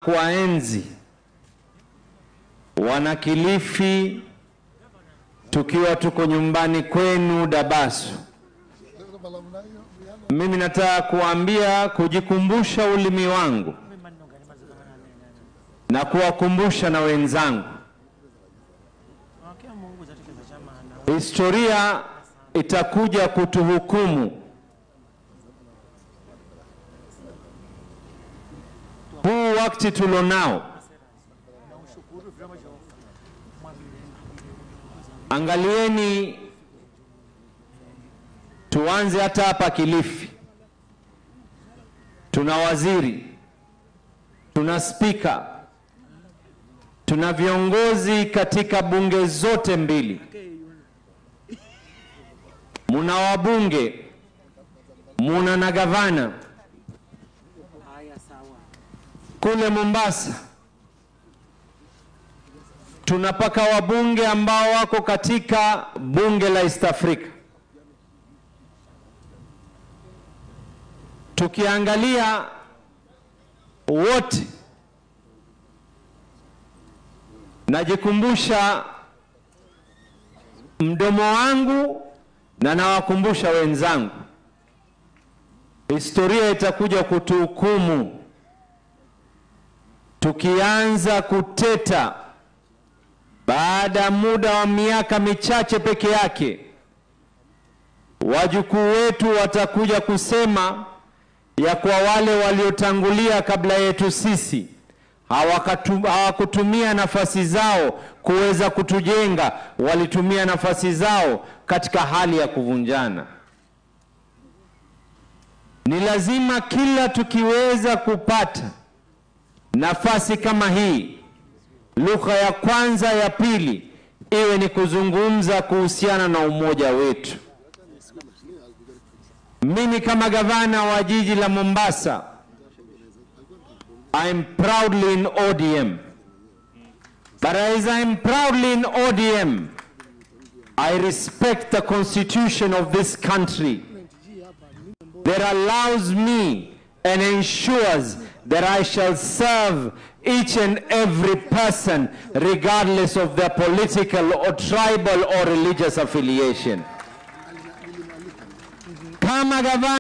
kuwaenzi Wanakilifi tukiwa tuko nyumbani kwenu Dabaso. Mimi nataka kuambia kujikumbusha ulimi wangu na kuwakumbusha na wenzangu, historia itakuja kutuhukumu. Huu wakati tulionao, angalieni, tuanze hata hapa Kilifi, tuna waziri, tuna spika, tuna viongozi katika bunge zote mbili, muna wabunge, muna na gavana kule Mombasa tuna paka wabunge ambao wako katika bunge la East Africa. Tukiangalia wote, najikumbusha mdomo wangu na nawakumbusha wenzangu, historia itakuja kutuhukumu tukianza kuteta baada ya muda wa miaka michache peke yake, wajukuu wetu watakuja kusema ya kwa wale waliotangulia kabla yetu sisi hawakutumia nafasi zao kuweza kutujenga, walitumia nafasi zao katika hali ya kuvunjana. Ni lazima kila tukiweza kupata nafasi kama hii, lugha ya kwanza ya pili iwe ni kuzungumza kuhusiana na umoja wetu. Mimi kama gavana wa jiji la Mombasa, I'm proudly in ODM. But as I'm proudly in ODM, I respect the constitution of this country that allows me and ensures that I shall serve each and every person regardless of their political or tribal or religious affiliation. Kama gavana